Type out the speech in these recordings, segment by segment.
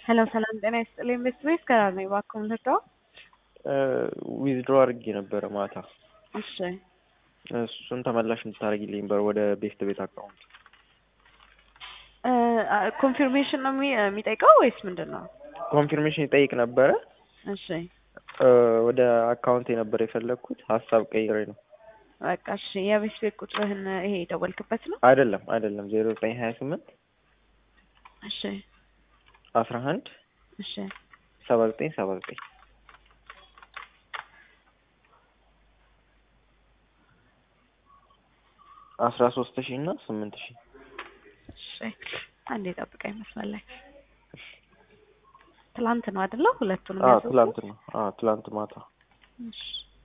ሄሎ ሰላም ጤና ይስጥልኝ። ቤት ቤት ከራር ነው እባክዎን ልርዳው? ዊዝድሮ አድርጌ ነበረ ማታ። እሺ እሱን ተመላሽ እንድታደርጊልኝ በር ወደ ቤስት ቤት አካውንት። ኮንፊርሜሽን ነው የሚ- የሚጠይቀው ወይስ ምንድን ነው? ኮንፊርሜሽን ይጠይቅ ነበረ። እሺ ወደ አካውንት የነበረ የፈለግኩት ሀሳብ ቀይሬ ነው። በቃ እሺ። የቤት ቤት ቁጥርህን ይሄ የደወልክበት ነው? አይደለም አይደለም ዜሮ ዘጠኝ ሀያ ስምንት እሺ አስራ አንድ እሺ ሰባ ዘጠኝ ሰባ ዘጠኝ አስራ ሶስት ሺህ እና ስምንት ሺህ እሺ አንዴ ጠብቀኝ መስመር ላይ ትላንት ነው አይደለ? ሁለቱንም አዎ ያዘዝኩት? ትላንት ነው። አዎ ትላንት ማታ እሺ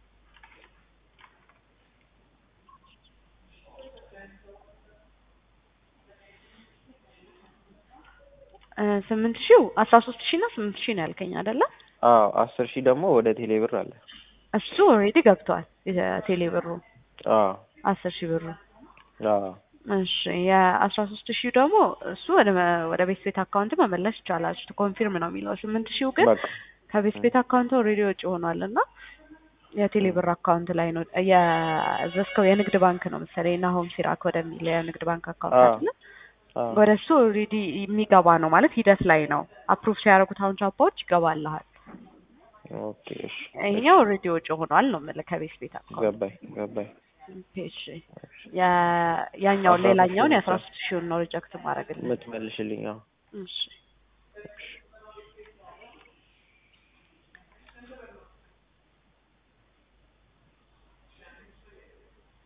እ ስምንት ሺው አስራ ሶስት ሺህ እና ስምንት ሺህ ነው ያልከኝ አይደለ? አዎ አስር ሺህ ደግሞ ወደ ቴሌ ብር አለ። እሱ ኦልሬዲ ገብቷል። የቴሌ ብሩ አዎ አስር ሺህ ብሩ አዎ እሺ የአስራ ሶስት ሺህ ደግሞ እሱ ወደ ወደ ቤት ቤት አካውንት መመለስ ይቻላል። እሱ ኮንፊርም ነው የሚለው። ስምንት ሺው ግን በቃ ከቤት ቤት አካውንት ኦልሬዲ ወጪ ሆኗል እና የቴሌ ብር አካውንት ላይ ነው የዘዝከው። የንግድ ባንክ ነው መሰለኝ ናሆም ሲራክ ወደሚል የንግድ ባንክ አካውንት አዎ አይደለ? አዎ ወደ እሱ ኦልሬዲ የሚገባ ነው ማለት ሂደት ላይ ነው። አፕሩቭ ሲያደርጉት አሁን ቻፓዎች ይገባልሃል። ኦኬ እሺ ይሄኛው ኦልሬዲ ወጪ ሆኗል ነው የምልህ ከቤት ቤት አካውንት። ገባኝ ገባኝ። ኦኬ እሺ ያ- ያኛውን አስራ ሌላኛውን ሶስት የአስራ ሶስት ሺውን ነው ሪጀክት ማድረግልህ። የምትመልሽልኝ? አዎ እሺ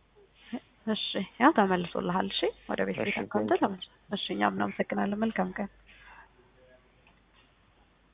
እሺ ያው ተመልሶልሃል። እሺ ወደ ቤት ቤት እሺ፣ አካውንት ቴንኪው። ተመልሶ። እሺ እኛም እናመሰግናለን። መልካም ቀን